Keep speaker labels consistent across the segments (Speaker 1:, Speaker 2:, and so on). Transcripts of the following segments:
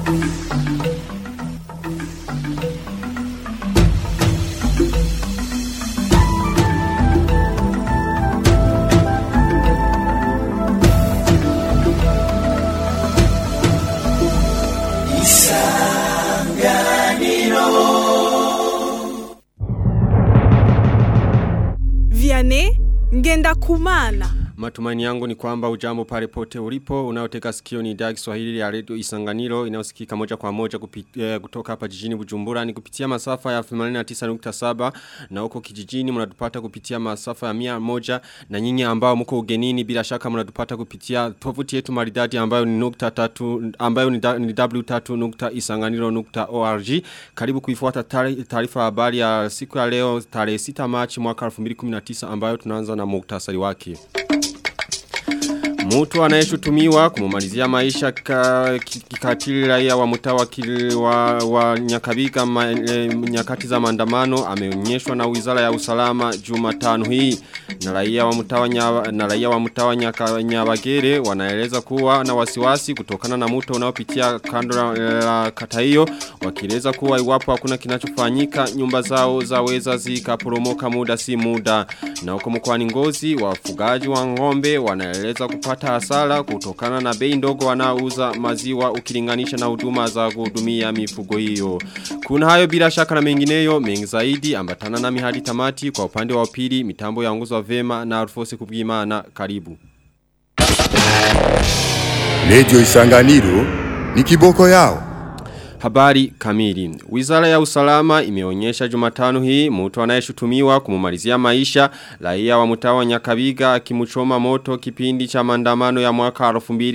Speaker 1: Vianney ngenda kumana.
Speaker 2: Matumaini yangu ni kwamba ujambo pale pote ulipo unaoteka sikio ni idhaa Kiswahili ya Radio Isanganiro inayosikika moja kwa moja kupi, eh, kutoka hapa jijini Bujumbura ni kupitia masafa ya 89.7 na huko kijijini mnatupata kupitia masafa ya 100 na nyinyi ambao mko ugenini bila shaka mnatupata kupitia tovuti yetu maridadi ambayo ni nukta tatu ambayo ni, da, ni w3.isanganiro.org karibu kuifuata taarifa habari ya siku ya leo tarehe 6 Machi mwaka 2019 ambayo tunaanza na muktasari wake Mtu anayeshutumiwa kumumalizia maisha kikatili raia wa mtawa wa, wa nyakabiga ma, e, nyakati za maandamano ameonyeshwa na Wizara ya Usalama Jumatano hii na raia wa mtawa nya, na raia wa mtawa nyaka, nyabagere wanaeleza kuwa na wasiwasi kutokana na mto unaopitia kando la, la kata hiyo wakieleza kuwa iwapo hakuna kinachofanyika nyumba zao zaweza zikaporomoka muda si muda na huko mkoani Ngozi wafugaji wa ng'ombe wanaeleza kupata kupata hasara kutokana na bei ndogo wanaouza maziwa ukilinganisha na huduma za kuhudumia mifugo hiyo. Kuna hayo bila shaka na mengineyo mengi zaidi ambatana na mihadi tamati kwa upande wa pili mitambo ya nguzo vema na Alfose kubwimana karibu.
Speaker 3: Radio Isanganiro ni kiboko yao.
Speaker 2: Habari kamili. Wizara ya usalama imeonyesha jumatano hii mtu anayeshutumiwa kumumalizia maisha raia wa mtawa Nyakabiga akimuchoma moto kipindi cha maandamano ya mwaka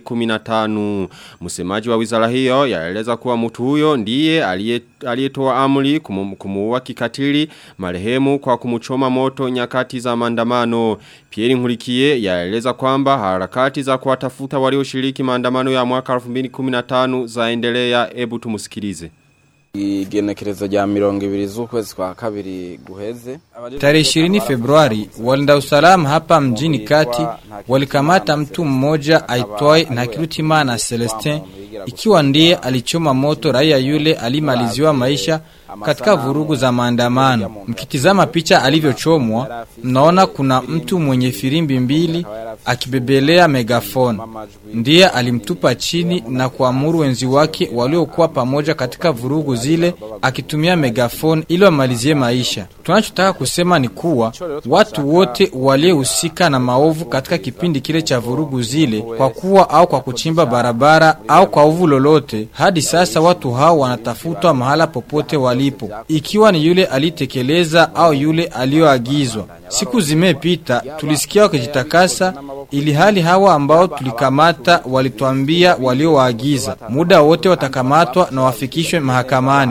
Speaker 2: 2015. Msemaji wa wizara hiyo yaeleza kuwa mtu huyo ndiye aliyetoa amri kumuua kikatili marehemu kwa kumuchoma moto nyakati za maandamano. Pierre Nkurikiye yaeleza kwamba harakati za kuwatafuta walioshiriki maandamano ya mwaka 2015 zaendelea ebu tumusikize
Speaker 4: igenekerezo rya mirongo ibiri z'ukwezi kwa kabiri guheze
Speaker 5: tarehe 20 Februari walinda usalama hapa mjini kati walikamata mtu mmoja aitwaye Ntakirutimana Celestin ikiwa ndiye alichoma moto raia yule alimaliziwa maisha katika vurugu za maandamano. Mkitizama picha alivyochomwa, mnaona kuna mtu mwenye firimbi mbili akibebelea megafoni. Ndiye alimtupa chini na kuamuru wenzi wake waliokuwa pamoja katika vurugu zile akitumia megafoni ili wamalizie maisha. Tunachotaka kusema ni kuwa watu wote waliohusika na maovu katika kipindi kile cha vurugu zile, kwa kuwa au kwa kuchimba barabara au kwa ovu lolote, hadi sasa watu hao wanatafutwa mahala popote walipo, ikiwa ni yule alitekeleza au yule aliyoagizwa. Siku zimepita, tulisikia wakijitakasa, ili hali hawa ambao tulikamata walituambia waliowaagiza muda wote watakamatwa na wafikishwe mahakamani.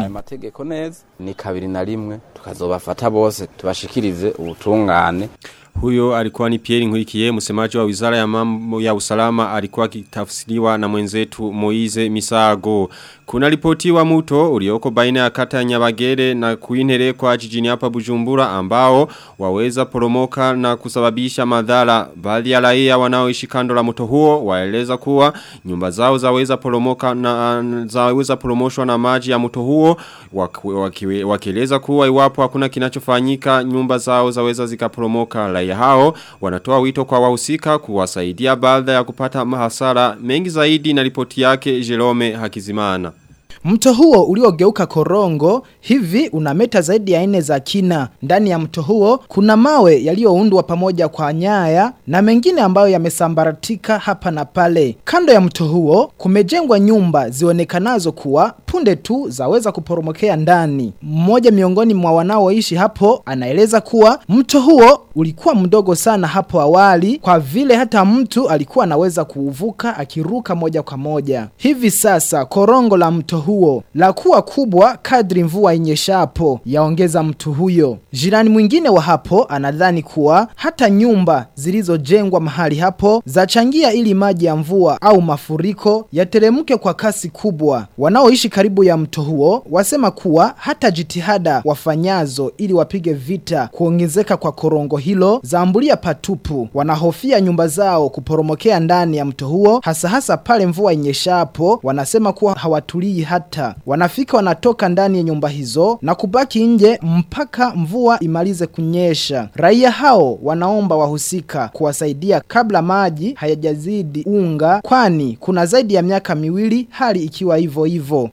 Speaker 4: Ni kabiri na rimwe tukazobafata bose tubashikirize ubutungane.
Speaker 2: Huyo alikuwa ni Pierre Nkurikiye msemaji wa Wizara ya Mambo ya Usalama alikuwa akitafsiriwa na mwenzetu Moize Misago. Kuna ripoti wa muto ulioko baina ya kata ya Nyabagere na kuinere kwa jijini hapa Bujumbura ambao waweza poromoka na kusababisha madhara. Baadhi ya raia wanaoishi kando la mto huo waeleza kuwa nyumba zao zaweza poromoka na zaweza poromoshwa na maji ya mto huo wakieleza waki, kuwa iwapo hakuna kinachofanyika nyumba zao zaweza zikaporomoka. Raia hao wanatoa wito kwa wahusika kuwasaidia baada ya kupata mahasara mengi zaidi na ripoti yake Jerome Hakizimana.
Speaker 6: Mto huo uliogeuka korongo hivi una meta zaidi ya nne za kina. Ndani ya mto huo kuna mawe yaliyoundwa pamoja kwa nyaya na mengine ambayo yamesambaratika hapa na pale. Kando ya mto huo kumejengwa nyumba zionekanazo kuwa punde tu zaweza kuporomokea ndani. Mmoja miongoni mwa wanaoishi hapo anaeleza kuwa mto huo ulikuwa mdogo sana hapo awali kwa vile hata mtu alikuwa anaweza kuuvuka akiruka moja kwa moja. Hivi sasa korongo la mto huo huo. La kuwa kubwa kadri mvua inyeshapo, yaongeza mtu huyo. Jirani mwingine wa hapo anadhani kuwa hata nyumba zilizojengwa mahali hapo zachangia ili maji ya mvua au mafuriko yateremke kwa kasi kubwa. Wanaoishi karibu ya mto huo wasema kuwa hata jitihada wafanyazo ili wapige vita kuongezeka kwa korongo hilo zaambulia patupu. Wanahofia nyumba zao kuporomokea ndani ya mto huo hasa hasa pale mvua inyeshapo. Wanasema kuwa hawatulii hata wanafika wanatoka ndani ya nyumba hizo na kubaki nje mpaka mvua imalize kunyesha. Raia hao wanaomba wahusika kuwasaidia kabla maji hayajazidi unga kwani kuna zaidi ya miaka miwili hali ikiwa hivyo hivyo.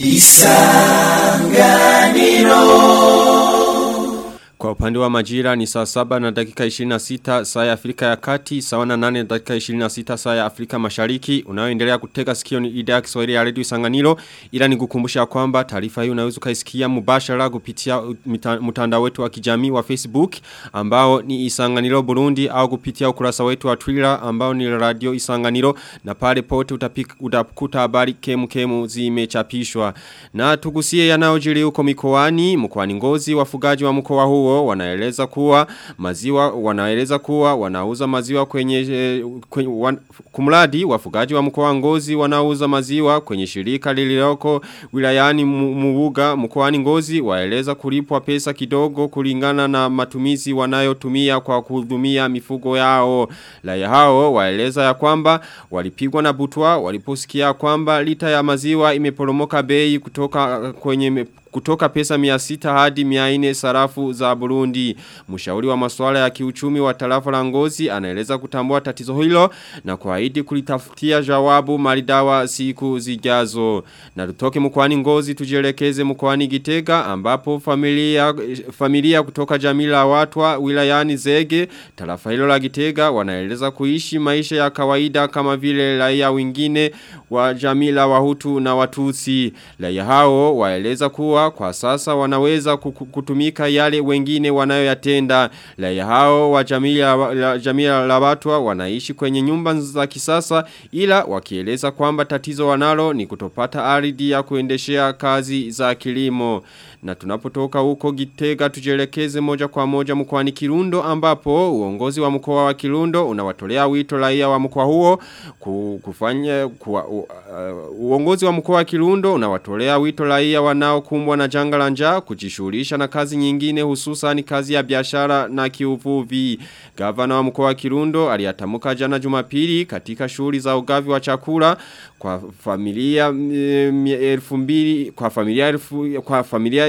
Speaker 2: Kwa upande wa majira ni saa saba na dakika 26 saa ya Afrika ya kati, sawa na nane na dakika 26 saa ya Afrika mashariki. Unayoendelea kutega sikio ni idhaa ya Kiswahili ya Radio Isanganiro ila nikukumbusha kwamba taarifa hii unaweza kaisikia mubashara kupitia mita- mtandao wetu wa kijamii wa Facebook ambao ni Isanganiro Burundi au kupitia ukurasa wetu wa Twitter ambao ni Radio Isanganiro na pale pote utapika, utakuta habari kemu kemu zimechapishwa. Na tugusie yanayojiri huko mikoani, mkoani Ngozi wafugaji wa mkoa huo wanaeleza kuwa maziwa wanaeleza kuwa wanauza maziwa kwenye, eh, kwenye wan, kumradi wafugaji wa mkoa wa Ngozi wanauza maziwa kwenye shirika lililoko wilayani Mu- Mubuga mkoani Ngozi waeleza kulipwa pesa kidogo kulingana na matumizi wanayotumia kwa kuhudumia mifugo yao. Raia hao waeleza ya kwamba walipigwa na butwa waliposikia kwamba lita ya maziwa imeporomoka bei kutoka kwenye kutoka pesa 600 hadi 400 sarafu za Burundi. Mshauri wa masuala ya kiuchumi wa tarafa la Ngozi anaeleza kutambua tatizo hilo na kuahidi kulitafutia jawabu maridawa siku zijazo. Na tutoke mkoani Ngozi tujielekeze mkoani Gitega ambapo familia familia kutoka jamii la watwa wilayani Zege tarafa hilo la Gitega wanaeleza kuishi maisha ya kawaida kama vile raia wengine wa jamii la Wahutu na Watusi. Raia hao waeleza kuwa kwa sasa wanaweza kuku- kutumika yale wengine wanayoyatenda. Raia hao wa jamii ya, la, jamii la watwa wanaishi kwenye nyumba za kisasa ila wakieleza kwamba tatizo wanalo ni kutopata ardhi ya kuendeshea kazi za kilimo. Na tunapotoka huko Gitega tujelekeze moja kwa moja mkoani Kirundo ambapo uongozi wa mkoa wa Kirundo unawatolea wito raia wa mkoa huo ku- kufanya kuwa, u, uh, uongozi wa mkoa wa Kirundo unawatolea wito raia wanaokumbwa na janga la njaa kujishughulisha na kazi nyingine hususan kazi ya biashara na kiuvuvi. Gavana wa mkoa wa Kirundo aliyatamuka jana Jumapili katika shughuli za ugavi wa chakula kwa familia mm, elfu mbili kwa familia elfu kwa familia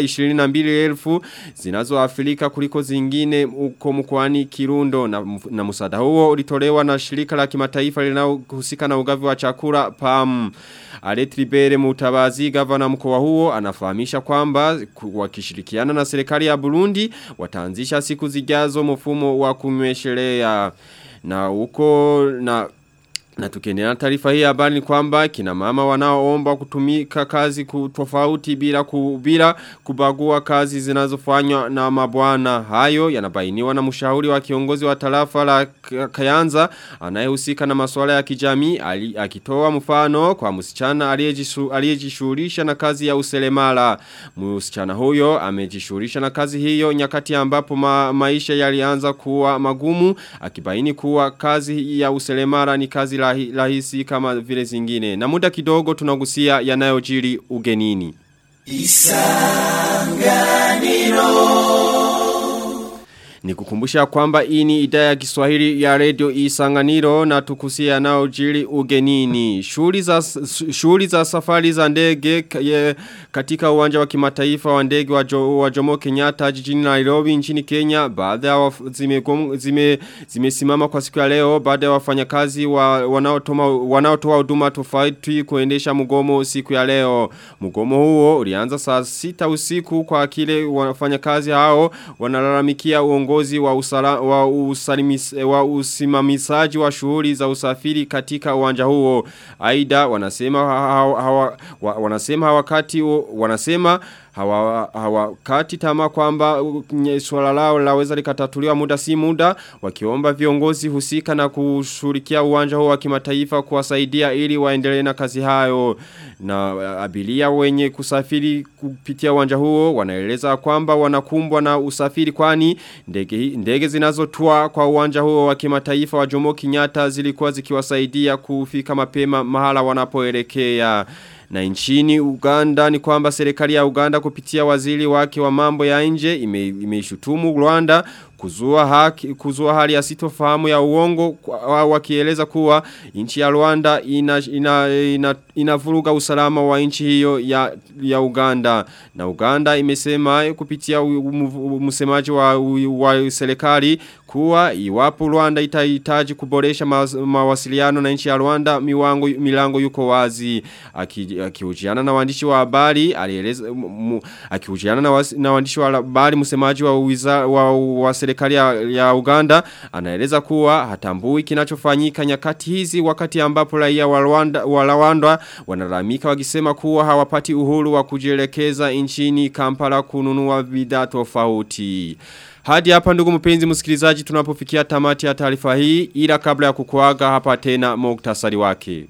Speaker 2: 22,000 zinazoafilika kuliko zingine uko mkoani Kirundo na, na musada huo ulitolewa na shirika la kimataifa linalohusika na ugavi wa chakula PAM. Aletribere Mutabazi gavana mkoa huo anafahamisha kwamba ku- wakishirikiana na serikali ya Burundi wataanzisha siku zijazo mfumo wa kumweshelea na huko na na tukiendelea na taarifa hii ya habari ni kwamba kina mama wanaoomba kutumika kazi ku- tofauti bila ku, bila kubagua kazi zinazofanywa na mabwana hayo yanabainiwa na mshauri wa kiongozi wa tarafa la K- Kayanza anayehusika na masuala ya kijamii ali- akitoa mfano kwa msichana aliyejisu- aliyejishughulisha na kazi ya useremala msichana huyo amejishughulisha na kazi hiyo nyakati ambapo ma, maisha yalianza kuwa magumu akibaini kuwa kazi ya useremala ni kazi rahi- rahisi kama vile zingine na muda kidogo tunagusia yanayojiri ugenini Ni kukumbusha kwamba hii ni idhaa ya Kiswahili ya Radio Isanganiro na tukusia yanayojiri ugenini. Shughuli za shughuli za safari za ndege k- ye- katika uwanja wa kimataifa wa ndege wa, jo, wa Jomo Kenyatta jijini Nairobi nchini Kenya baada ya waf- zimegom- zime zimesimama kwa siku ya leo baada ya wafanyakazi wa, wanaotoa wanaotoa huduma tofauti kuendesha mgomo siku ya leo. Mgomo huo ulianza saa sita usiku kwa kile wafanyakazi hao wanalalamikia uongozi wa, usala, wa, usalimis, wa usimamisaji wa shughuli za usafiri katika uwanja huo. Aida wanasema hawa, hawa, wa- wanasema wakati huo- wanasema hawa, hawakati tamaa kwamba uh, nye- swala lao laweza likatatuliwa muda si muda wakiomba viongozi husika na kushurikia uwanja huo wa kimataifa kuwasaidia ili waendelee na kazi hayo na uh, abiria wenye kusafiri kupitia uwanja huo wanaeleza kwamba wanakumbwa na usafiri kwani ndege ndege zinazotua kwa uwanja huo wa kimataifa wa Jomo Kenyatta zilikuwa zikiwasaidia kufika mapema mahala wanapoelekea na nchini Uganda ni kwamba serikali ya Uganda kupitia waziri wake wa mambo ya nje ime- imeishutumu Rwanda kuzua haki kuzua hali ya sitofahamu ya uongo kwa- wakieleza kuwa nchi ya Rwanda ina ina, ina, inavuruga usalama wa nchi hiyo ya ya Uganda na Uganda imesema kupitia u- u- msemaji wa, u- wa serikali kuwa iwapo Rwanda itahitaji kuboresha mawas- mawasiliano na nchi ya Rwanda miwango milango yuko wazi Aki- akihojiana na waandishi wa habari alieleza mu- mu- akihojiana na, wasi- na waandishi wa habari msemaji wa wiza, wa, wa serikali ya, ya Uganda anaeleza kuwa hatambui kinachofanyika nyakati hizi wakati ambapo raia wa Rwanda wa Rwanda wanalalamika wakisema kuwa hawapati uhuru wa kujielekeza nchini Kampala kununua bidhaa tofauti. Hadi hapa ndugu mpenzi msikilizaji tunapofikia tamati ya taarifa hii ila kabla ya kukuaga hapa tena muktasari wake.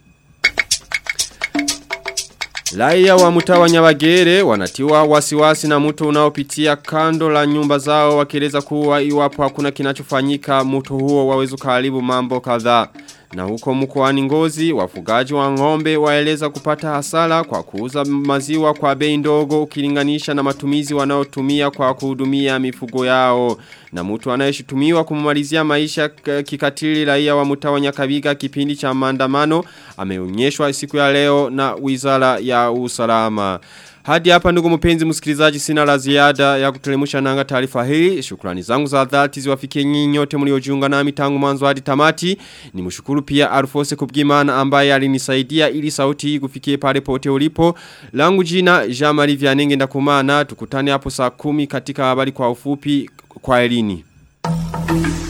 Speaker 2: Raia wa mtaa wa Nyabagere wanatiwa wasiwasi na mto unaopitia kando la nyumba zao wakieleza kuwa iwapo hakuna kinachofanyika mto huo waweza kuharibu mambo kadhaa. Na huko mkoani Ngozi wafugaji wa ng'ombe waeleza kupata hasara kwa kuuza maziwa kwa bei ndogo ukilinganisha na matumizi wanaotumia kwa kuhudumia mifugo yao. Na mtu anayeshutumiwa kumalizia maisha k- kikatili raia wa mtaa wa Nyakabiga kipindi cha maandamano ameonyeshwa siku ya leo na Wizara ya Usalama. Hadi hapa ndugu mpenzi msikilizaji sina la ziada ya kutelemusha nanga taarifa hii. Shukrani zangu za dhati ziwafikie nyinyi nyote mliojiunga nami tangu mwanzo hadi tamati. Nimshukuru pia Alfose Kubgimana ambaye alinisaidia ili sauti hii kufikie pale pote ulipo. Langu jina Jean-Marie Vianenge ndakumana tukutane hapo saa kumi katika habari kwa ufupi kwa elini.